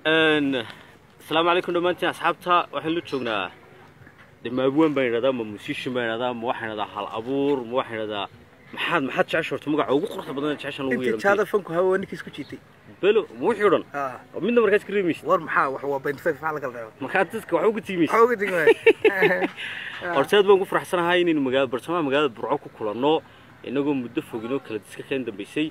asalaamu calaykum dhammaantiin asxaabta waxaan la joognaa de maabuwan baan idhahdaa ma musician baan idhahdaa ma waxaan idhahdaa hal abuur ma waxaan idhahdaa maxaad maxaad jecesha horta magaca ugu quruxda badan jeceshan lagu intii yeedhan jaada fanku hawa ninkiis ku jiitay belo ma wixii o dhan Ah, oo midna markaas ka reemaysid war maxaa wax waa bayn fayf maxaa laga reebo markaa dadka wax uga tiimaysid waxaa uga digmay horta aad baan ku faraxsanahay inaynu magaa bartamaha magaalada burco ku kulanno inagoo muddo foginoo kala diska keen dambaysay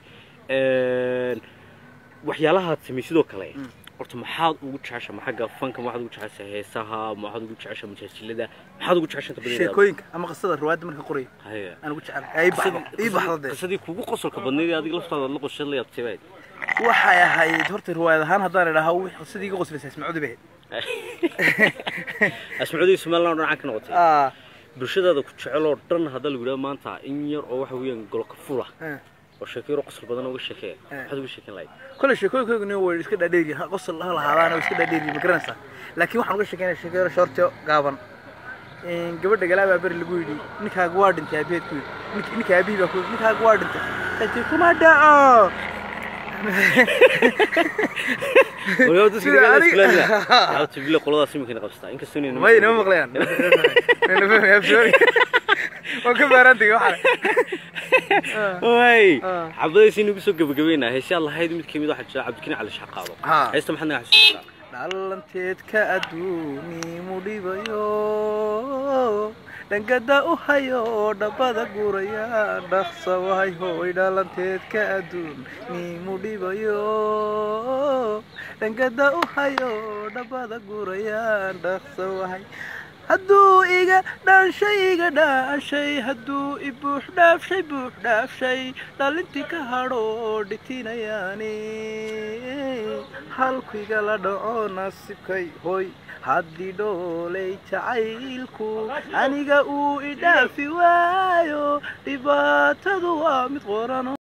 waxyaalahaad samay sidoo kale horta maxaad ugu jecesha ma xagga fanka maxaad ugu jecesha heesaha maxaad ugu jecesha majaajilada maxaad ugu jecesha inta badan sheekooyinka ama qisada riwaayadda marka qorayo haya aan ugu jecel ii baxdo ii baxdo dee qisadii kugu qosolka badnayd ee adiga laftaada la qoshad la yaabtay bayd waxay ahayd horta riwaayad ahaan haddaan idhaha wix qisadii iga qoslaysa ismacudi bay asmacuudii somaliland oo dhan ka noqotay ahayd bulshadaada ku jecel oo dhan hadda lagu yidhaha maanta in yar oo waxa weeyaan goloka fula Ah, oo sheeko yaro qosol badan uga sheekeeya Eh. maxaad uga sheekeyn lahayd kole sheekooyinkoyguna way iska dhaadheeri qosol ha lahaadaan way iska dhaadheeri ma garanaysaa laakiin waxaan uga sheekeynaya sheeko yaro shoorto gaaban Een, gabadha galaabaa beri lagu yidhi ninkaaga waa dhintay aabaheed ku yidhi Nink- ninka aabihii baa ku yidhi ninkaaga waa dhintay Dadkii, kuma dhaco Walaal dadka Sida dagaal aniga- iskulaamina yaabta bile qoladaas imika qabstaa inkastoo inay may nama maqlayaan Nala fahmaya, sorry. waan ka baaraantay waxaan way Ah. xabadaysi inagu soo gabagabeynaa heesyaa lahayd mid kamid waxaa jira cabdikani cali shaqaado Ha. heesta maxaad naga xasuusataa dhalanteedka adduunimu dhibayo dhangada u hayo dhabbada guraya dhaqsa wahay hooy dhalanteedka adduunimu dhibayo dhangada u hayo dhabbada guraya dhaqsa wahay hadduu iga dhaanshay iga dhaashay hadduu i buux dhaafshay buux dhaafshay dhalintii ka hadho dhitinayaani halku igala dhaco nasibkay hoy haddii dhoolay jacaylku aniga uu i dhaafi waayo dhibaatadu waa mid qorano